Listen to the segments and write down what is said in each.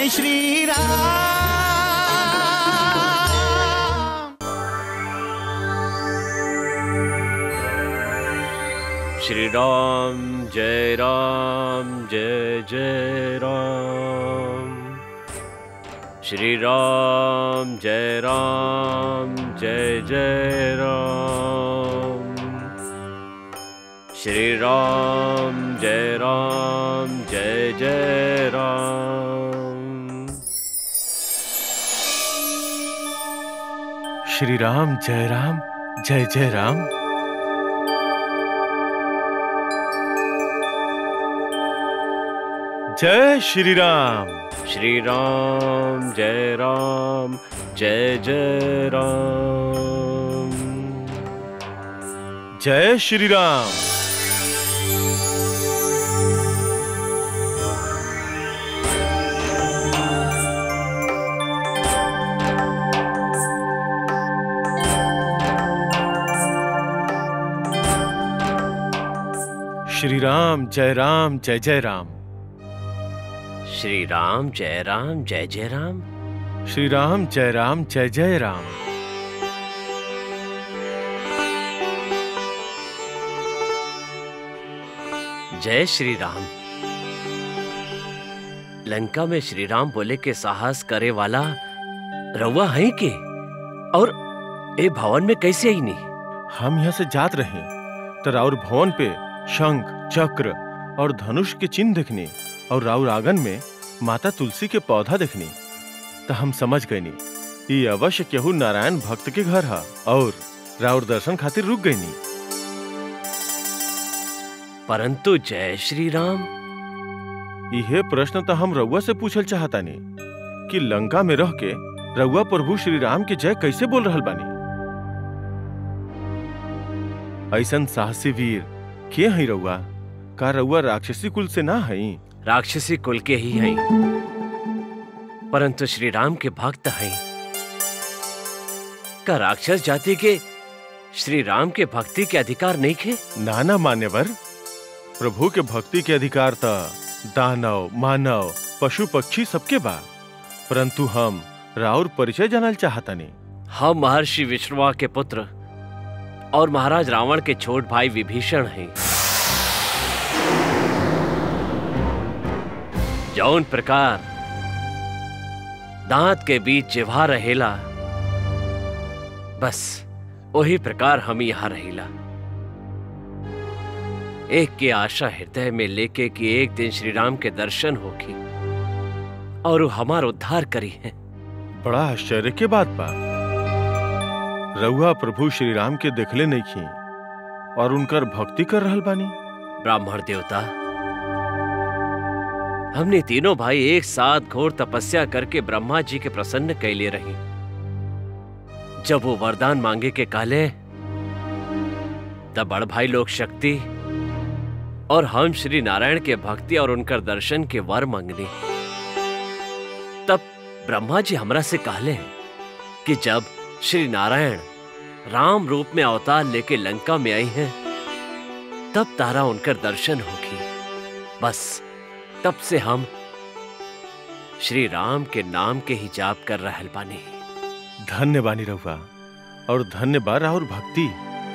जय श्री राम श्री राम जय राम जय जय राम श्री राम जय राम जय जय राम श्री राम जय राम जय जय राम श्री राम जय राम जय जय राम जय श्री राम श्री राम जय राम जय जय राम जय श्री राम श्री राम जय राम जय जय राम श्री राम जय राम जय जय राम श्री राम जय राम जय जय राम जय श्री राम लंका में श्री राम बोले के साहस करे वाला रउआ है के और ए भवन में कैसे आई नहीं हम यहाँ से जात रहे तो राउर भवन पे शंख चक्र और धनुष के चिन्ह देखने और राउर आंगन में माता तुलसी के पौधा देखने तो हम समझ गए नी ये अवश्य केहू नारायण भक्त के घर है और राउर दर्शन खातिर रुक गई नी परंतु जय श्री राम यह प्रश्न तो हम रउआ से पूछल चाहता नी कि लंका में रह के रउआ प्रभु श्री राम के जय कैसे बोल रहल बानी ऐसन साहसी वीर के हई रउआ का रउआ राक्षसी कुल से ना हई राक्षसी कुल के ही हैं परंतु श्री राम के भक्त हैं का राक्षस जाति के श्री राम के भक्ति के अधिकार नहीं खे नाना मान्यवर प्रभु के भक्ति के अधिकार त दानव मानव पशु पक्षी सबके बा परंतु हम राउर परिचय जानल चाहतानी हम महर्षि विष्णुवा के पुत्र और महाराज रावण के छोट भाई विभीषण हैं जौन प्रकार दांत के बीच जिभा रहेला बस वही प्रकार हम यहाँ रहेला एक की आशा हृदय में लेके कि एक दिन श्री राम के दर्शन होगी और वो हमार उद्धार करी है बड़ा आश्चर्य के बात बा रउआ प्रभु श्री राम के देखले नहीं खी और उनकर भक्ति कर रहल बानी ब्राह्मण देवता हमने तीनों भाई एक साथ घोर तपस्या करके ब्रह्मा जी के प्रसन्न कैले रही जब वो वरदान मांगे के काले तब बड़ भाई लोग शक्ति और हम श्री नारायण के भक्ति और उनकर दर्शन के वर मांगने तब ब्रह्मा जी हमरा से कहले कि जब श्री नारायण राम रूप में अवतार लेके लंका में आई हैं तब तारा उनकर दर्शन होगी बस तब से हम श्री राम के नाम के ही जाप कर रहल बानी धन्य बानी रउआ और धन्य बा राउर भक्ति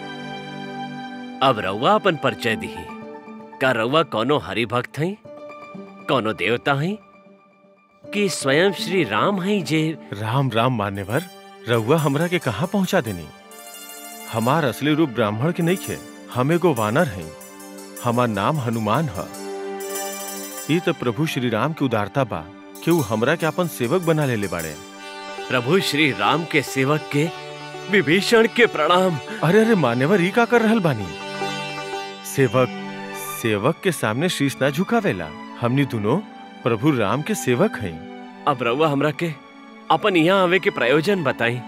अब रउआ अपन परिचय दी का रउआ कोनो हरि भक्त हैं कोनो देवता हैं कि स्वयं श्री राम हैं जे राम राम मान्यवर रउआ हमरा के कहाँ पहुँचा देनी हमार असली रूप ब्राह्मण के नहीं खे हम एगो वानर हैं हमार नाम हनुमान है ये तो प्रभु श्री राम की उदारता बा कि वो हमरा के अपन सेवक बना लेले बाड़े प्रभु श्री राम के सेवक के विभीषण के प्रणाम अरे अरे मान्यवर ई का कर रहल बानी सेवक सेवक के सामने शीश ना झुकावेला हमनी दोनों प्रभु राम के सेवक हैं अब रउआ हमरा के अपन यहाँ आवे के प्रयोजन बताई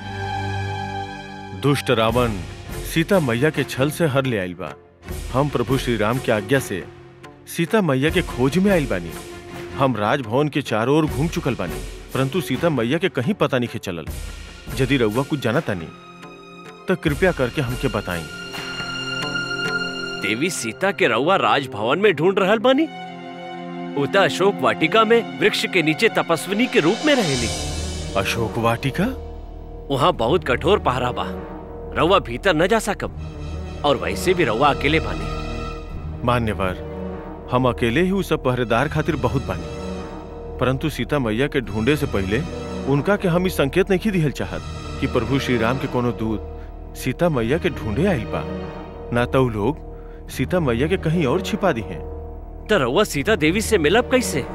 दुष्ट रावण सीता मैया के छल से हर ले आइल बा हम प्रभु श्री राम के आज्ञा से सीता मैया के खोज में आइल बानी हम राजभवन के चारों ओर घूम चुकल बानी परंतु सीता मैया के कहीं पता नहीं चलल यदि रउआ कुछ जाना तानी तो कृपया करके हमके बताई देवी सीता के रउआ राजभवन में ढूंढ रहल बानी उता अशोक वाटिका में वृक्ष के नीचे तपस्विनी के रूप में रहेली अशोक वाटिका वहाँ बहुत कठोर पहरा बा रउआ भीतर न जा सकब और वैसे भी रउआ अकेले बानी मान्यवर हम अकेले ही उस सब पहरेदार खातिर बहुत बानी परंतु सीता मैया के ढूंढे से पहले उनका के हम इस संकेत नहीं दिहल चाहत कि प्रभु श्री राम के कोनो दूत सीता मैया के ढूंढे आइल बा ना तो उ लोग सीता मैया के कहीं और छिपा दी हैं तो रउआ सीता देवी से मिलब कैसे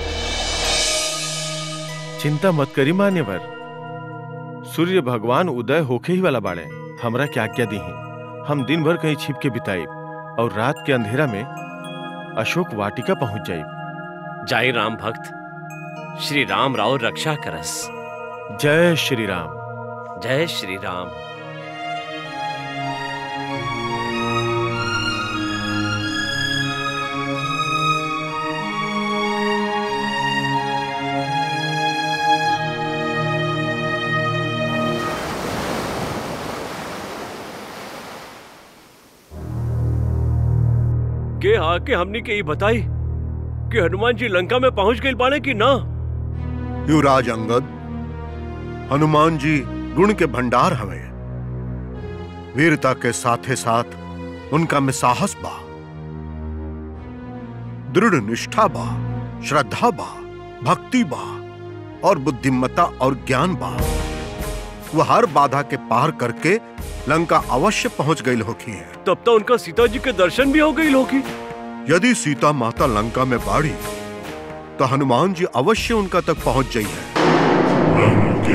चिंता मत करी मान्यवर सूर्य भगवान उदय होके ही वाला बाड़े हमरा के आज्ञा दी हम दिन भर कहीं छिप के बिताइब और रात के अंधेरा में अशोक वाटिका पहुंच जाइब जाई राम भक्त श्री राम राव रक्षा करस जय श्री राम जय श्री राम के आके हमनी के ये बताई कि हनुमान जी लंका में पहुंच गई बाने कि ना युवराज अंगद हनुमान जी गुण के भंडार हवे वीरता के साथे साथ उनका में साहस बा दृढ़ निष्ठा बा श्रद्धा बा भक्ति बा और बुद्धिमत्ता और ज्ञान बा वह हर बाधा के पार करके लंका अवश्य पहुंच गई होखी है तब तो उनका सीता जी के दर्शन भी हो गई होगी यदि सीता माता लंका में बाड़ी तो हनुमान जी अवश्य उनका तक पहुंच जाई है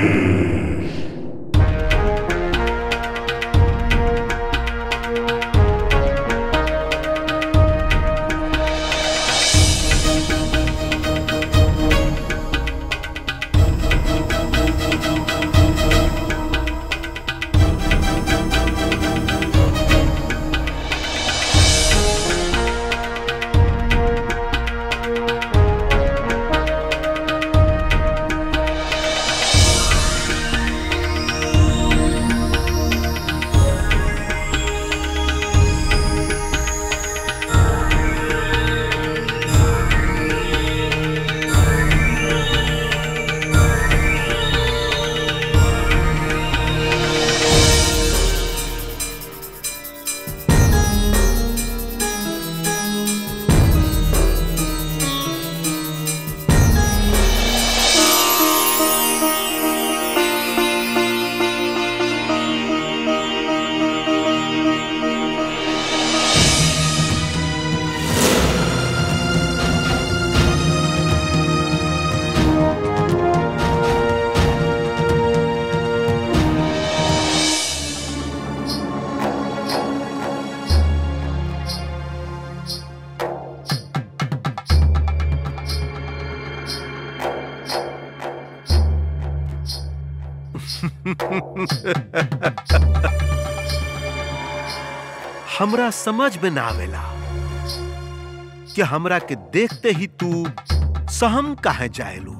हमरा समझ में ना आवेला कि हमरा के देखते ही तू सहम काहे जाएलू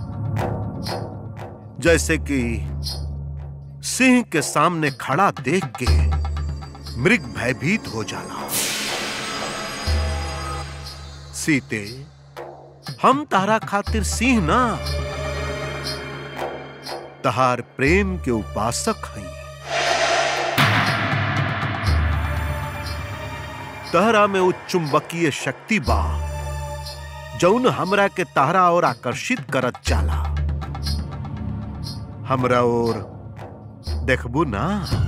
जैसे कि सिंह के सामने खड़ा देख के मृग भयभीत हो जाना सीते हम तारा खातिर सिंह ना तहार प्रेम के उपासक हई तहरा में उच्च चुंबकीय शक्ति बा जौन हमरा के तहरा और आकर्षित करत जाला हमरा और देखबू ना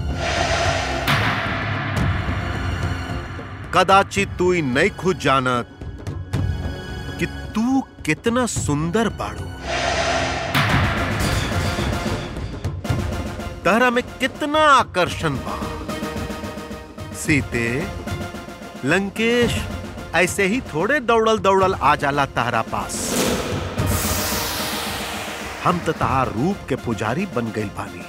कदाचित तू ई नहीं खुद जानत कि तू कितना सुंदर बाड़ू तहरा में कितना आकर्षण बा सीते लंकेश ऐसे ही थोड़े दौड़ल दौड़ल आ जाला तारा पास हम तो तहार रूप के पुजारी बन गई बानी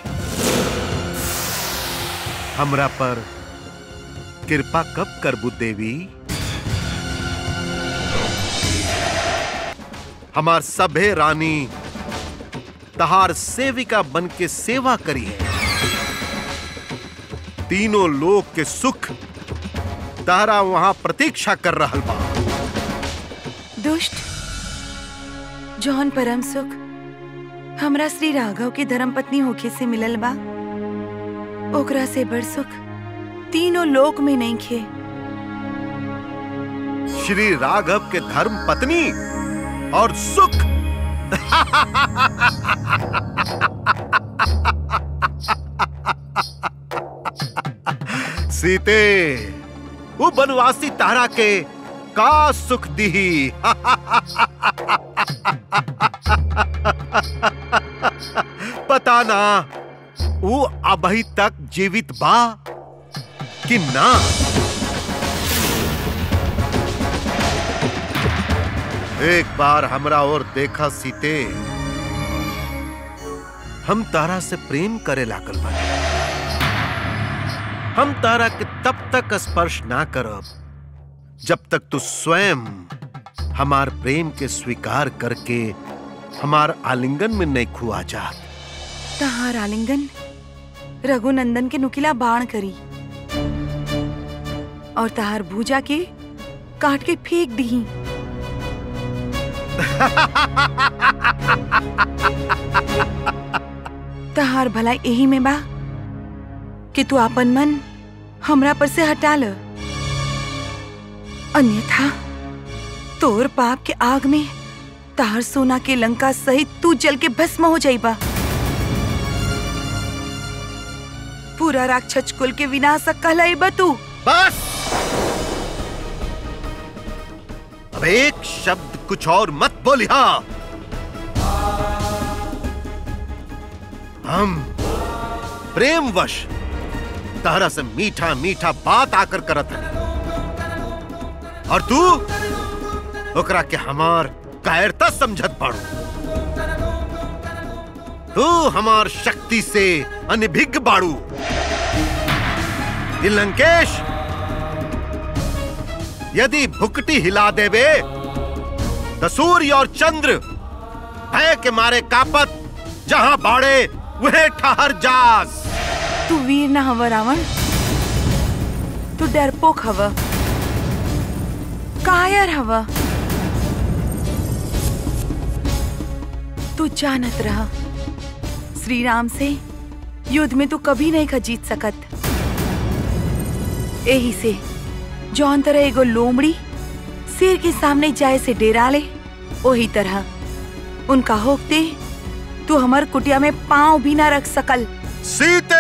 हमरा पर कृपा कब करबू देवी हमार सभे रानी तहार सेविका बन के सेवा करी है तीनों लोग के सुख तारा वहां प्रतीक्षा कर रहल बा दुष्ट जौन परम सुख हमरा श्री राघव के धर्म पत्नी होके से मिलल बा ओकरा से बड़ सुख तीनों लोक में नहीं खे श्री राघव के धर्म पत्नी और सुख सीते वो बनवासी तारा के का सुख दी पता ना वो अभी तक जीवित बा कि ना एक बार हमरा और देखा सीते हम तारा से प्रेम करे लागल बानी हम तारा के तब तक स्पर्श ना करब जब तक तू स्वयं हमार प्रेम के स्वीकार करके हमार आलिंगन में नहीं खुआ जा तहार आलिंगन रघुनंदन के नुकीला बाण करी और तहार भूजा के काट के फेंक दी तहार भला यही में बा कि तू अपन मन हमरा पर से हटा ल अन्यथा तोर पाप के आग में तार सोना के लंका सहित तू जल के भस्म हो जाइबा पूरा राक्षस कुल के विनाशक कहलाइबा तू बस अब एक शब्द कुछ और मत बोलिया हम प्रेमवश तारा से मीठा मीठा बात आकर करत है और तू ओकरा के हमार कायरता समझत पाड़ू तू हमार शक्ति से अनभिज्ञ बाड़ू ये लंकेश यदि भुकटी हिला देवे तो सूर्य और चंद्र भय के मारे कापत जहां बाड़े वह ठहर जास तू वीर न हव रावण तू डरपोक हव कायर हव तू जानत रह श्री राम से युद्ध में तू कभी नहीं का जीत सकत यही से जौन तरह एगो लोमड़ी शेर के सामने जाए से डेरा ले वही तरह उनका होकते तू हमर कुटिया में पांव भी ना रख सकल सीते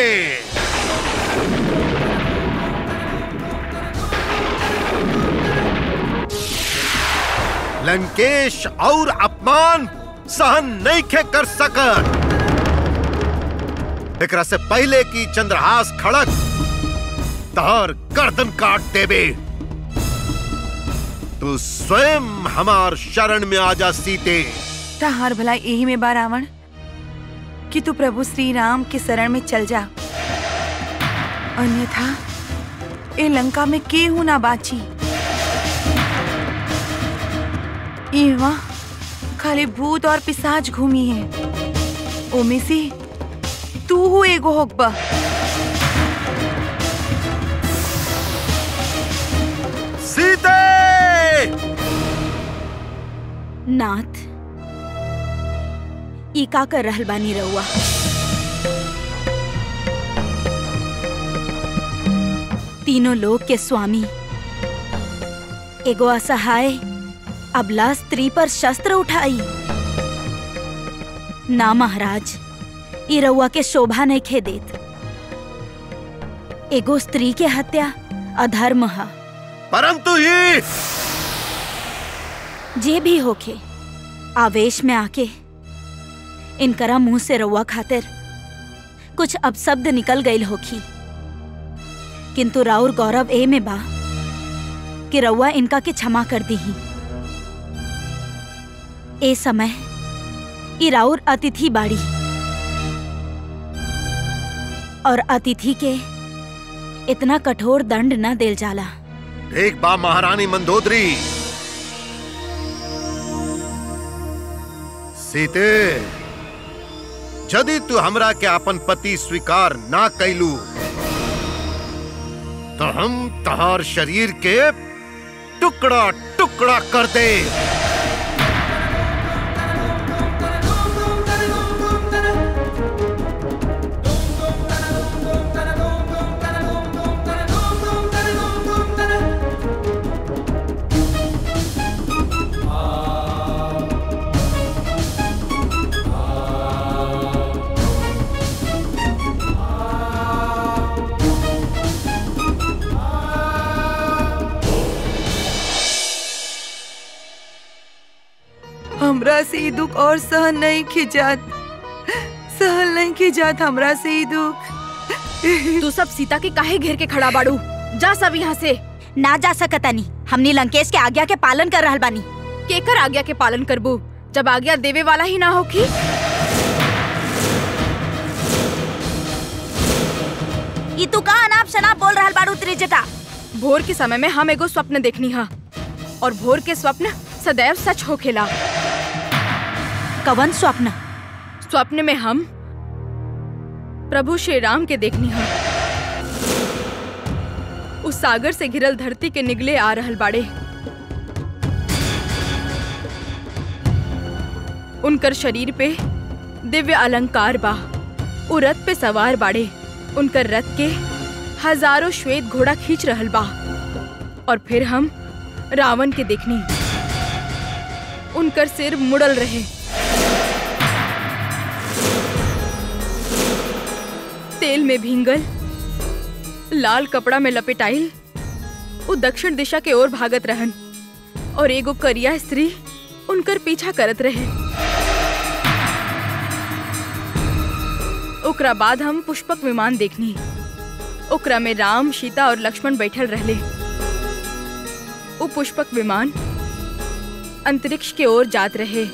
लंकेश और अपमान सहन नहीं खे कर सकत एकरा से पहले की चंद्रहास खड़क तार गर्दन काट देवे तू स्वयं हमार शरण में आ जा सीते तहार भला यही में बा रावण कि तू प्रभु श्री राम के शरण में चल जा अन्यथा ए लंका में केहू ना बाची इहवा खाली भूत और पिशाच घूमी है ओमे से तू हु एगो होकबा सीते नाथ ई का कर रहल बानी रउआ तीनों लोक के स्वामी एगो असहाय अबला स्त्री पर शस्त्र उठाई ना महाराज ई रउआ के शोभा नहीं खे देत एगो स्त्री के हत्या अधर्म है परंतु ये जे भी होखे आवेश में आके इनकरा मुंह से रउआ खातिर कुछ अपशब्द निकल गईल होखी किंतु राउर गौरव ए में बा कि रउआ इनका के क्षमा कर दीही ए समय ई राउर अतिथि बाड़ी और अतिथि के इतना कठोर दंड न देल जाला एक बा महारानी मंदोदरी सीते यदि तू हमरा के अपन पति स्वीकार ना कैलू तो हम तहार शरीर के टुकड़ा टुकड़ा कर दे से ई दुख और सहन नहीं खिजात सहन नहीं खिजात हमरा से ई दुख तू सब सीता के काहे घेर के खड़ा बाड़ू जा सब यहाँ से ना जा सकतानी हमनी लंकेश के आज्ञा के पालन कर रहल बानी केकर आज्ञा के पालन करबू जब आज्ञा देवे वाला ही ना होखी ई तू का अनाप शनाप बोल रहल बाड़ू त्रिजटा भोर के समय में हम एगो स्वप्न देखनी हा और भोर के स्वप्न सदैव सच होखेला कवन स्वप्न स्वप्न में हम प्रभु श्री राम के देखनी हा उस सागर से घिरल धरती के निगले आ रहल बाड़े उनकर शरीर पे दिव्य अलंकार बा उ रथ पे सवार बाड़े उनकर रथ के हजारों श्वेत घोड़ा खींच रहल बा और फिर हम रावण के देखनी उनकर सिर मुड़ल रहे तेल में भींगल लाल कपड़ा में लपेटाइल वो दक्षिण दिशा के ओर भागत रहन और एगो करिया स्त्री उनकर पीछा करत रहे ओकरा बाद हम पुष्पक विमान देखनी ओकरा में राम सीता और लक्ष्मण बैठल रहले वो पुष्पक विमान अंतरिक्ष के ओर जात रहे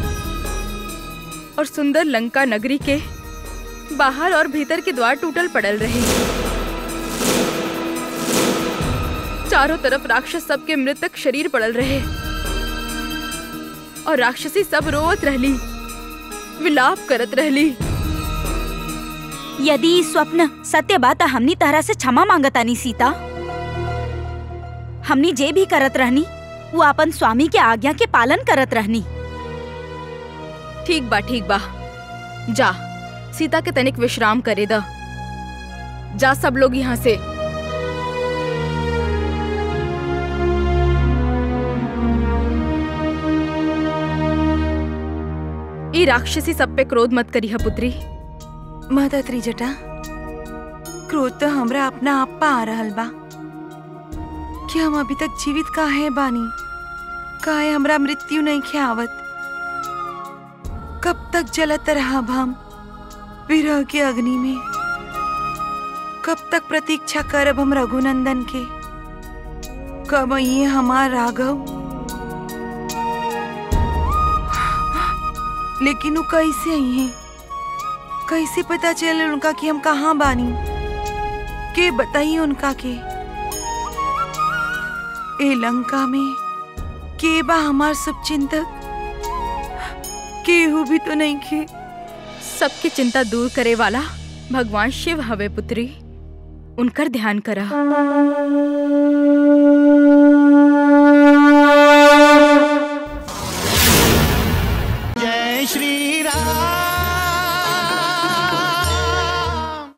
और सुंदर लंका नगरी के बाहर और भीतर के द्वार टूटल पड़ल रहे चारों तरफ राक्षस सबके मृतक शरीर पड़ल रहे और राक्षसी सब रोवत रहली विलाप करत रहली यदि ई स्वप्न सत्य बा त हमनी तहरा से क्षमा मांगतानी सीता हमनी जे भी करत रहनी वो अपन स्वामी के आज्ञा के पालन करत रहनी ठीक बा ठीक बा जा सीता के तनिक विश्राम करे द जा सब लोग यहाँ से ई राक्षसी सब पे क्रोध मत करी है पुत्री माता त्रिजटा क्रोध तो हमरा अपना आप पा आ रहल बा कि हम अभी तक जीवित काहे बानी काहे हमरा मृत्यु नहीं ख्यावत कब तक जलत रहब हम विरह के अग्नि में कब तक प्रतीक्षा करब हम रघुनंदन के कब ये हमार राघव लेकिन वो कैसे आई हैं कैसे पता चले उनका कि हम कहाँ बानी के बताइए उनका के ए लंका में के बा हमार सब चिंतक केहू भी तो नहीं खे सबकी चिंता दूर करे वाला भगवान शिव हवे पुत्री उनकर ध्यान करा